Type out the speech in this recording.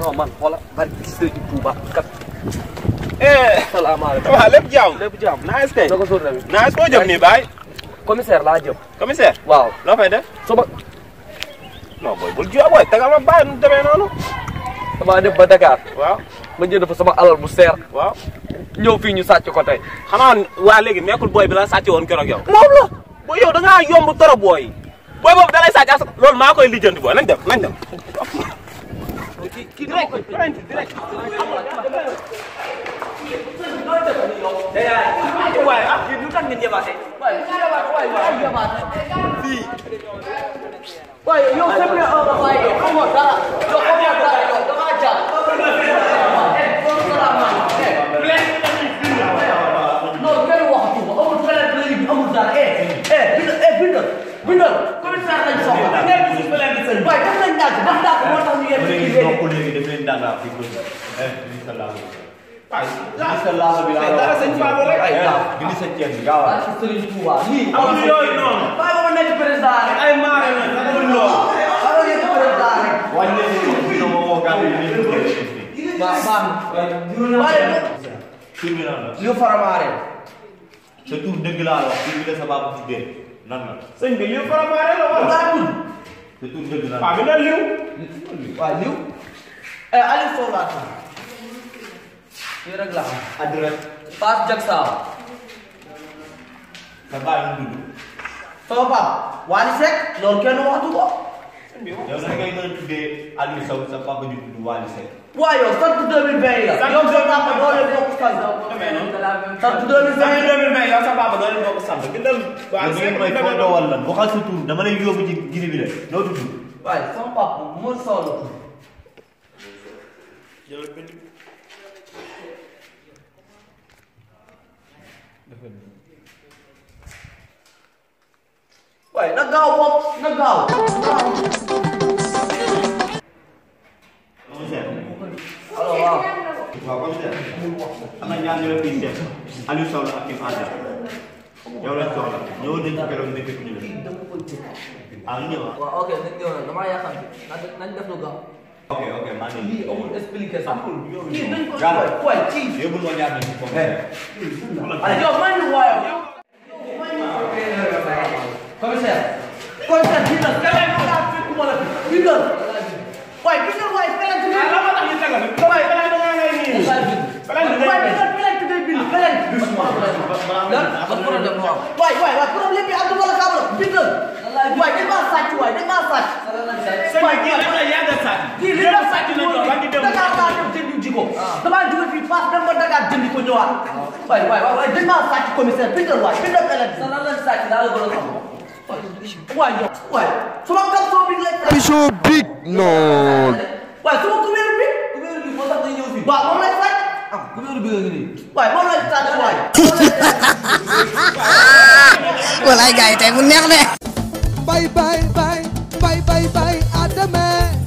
non man xoola barki Sëriñ Tuuba kat eh salaamaaleykum waaw lépp jàmm lépp jàmm nice kay na ko sóor tamit nice koo jëm nii baay commissaire laa jëm commissaire waaw loo fay def suba non booy bul jiw booy tegal ma bàyyi nu demee noonu damaa dem ba Dakar waaw ma jënd fa sama alal bu seer waaw ñëw fii ñu sàcc ko tey xanaa waa léegi nekkul booy bi la sàcc woon keroog yow moom la booy yow da ngaa yomb trop booy booy boobu da lay sàcc as loolu maa koy lijjanti booy nañ dem nañ dem kii kii dama koy waaye ah lu tax ngeen yebaate waaye waaye waaye yebaate fii waaye yow c'est bien un nga waaye yow xamoo dara yow xamoo dara yow da ngaa jaar non kenn waxatu ko amul feneen léegi bi amul dara eh eh bindal eh bindal bindal commissaire lañ soxla ngeen gis feneen bi sëñ waaye def nañ dàgg def dàgg moo tax ñu yegg ci léegi léegi donc léegi daf leen dàggaa fi ko eh gis sa laalo waaye gis sa laalo bi laa dara sëñ Fallou rek ay gaaw gis sa ceeb bi gaaw waa ci Serigne Touba lii amul yooyu noonu waaye ba ma nekk président rek ay maare na amul loolu waaye ba nekk président rek wàññi leen ni dina ma woo gàddu yi nii baax baax waaye tur bi nan la li faramaare sa tur dëgg laa wax tur bi la sa baab tuddee nan la sëñ bi liw faramaare la wala ngaa tudd sa tur dëgg lan waaw bi na liw waaw liw eh Aliou Sow laa tudd lii rek laa xam adresse Fass Diak Saaw sa baay mu tudd sama pap Wally Seck loolu kenn waxatu ko yow na ngay mën a tuddee Aliou Sow sa papa ju tudd Wally Seck waaye yow sant 2020 la yow sa papa doo leen bokk sant sant 2020 sëñ bi 2020 yow sa papa doo leen bokk sant bindal waa yow ngeen may foo dowal lan waxal sa tur dama lay yóbbu ci gine bi la noo tudd waaye sama papa Mor Sow la tudd waaye na gaaw moom na gaaw commissaire alors waaw waaw commissaire am na ñaar ñu la fiy seet Aliou Sow la ak Kim Adja yow lañ soxla ñëwoon nañ ci keroog ne fekk ñu la ah ñëw ah waaw ok nañ ñëw nag damaa yaakaar ne nañ def lu gaaw ok ok maa ngi lii amul explication kii dañ ko Gaaw. waaye kii yóbbul ma ñaar nañ ci commissaire Allez, yow man ñu waaye commissaire commissaire bindal keneen ko daa fekkuma la fi bindal waaye bindal waaye keneen ko ah la moo tax ñu tegal waaye balaa da ngaa ngay nii balaa da waaye ngay bindal keneen ko day bind keneen lan ban problème moo am waay waay waay problème bi àdduna la kaam la bindal waay dañ maa sàcc waay dañ maa sàcc sëñ bi kii dafa la yàgg a sàcc kii li la sàcc na jox ba ngi dem Dakar laa dem jëndi ji ko damaa jóge fii Fass dem ba Dakar jëndi ko ñëwaat waay waay waay dañ maa sàcc commissaire bindal waay bindal keneen sa lan la sàcc daa la gën a xam waay yow waay sama caleçon bi lañ Bicho Big non waay sama kubéer bi kubéer bi moo tax day ñëw fii waaw moom lay sàcc ah kubéer bi nga ngi nii waay moom lay sàcc waay walaay gars yi tey mu neex de Bye bye bye bye bye bye Adame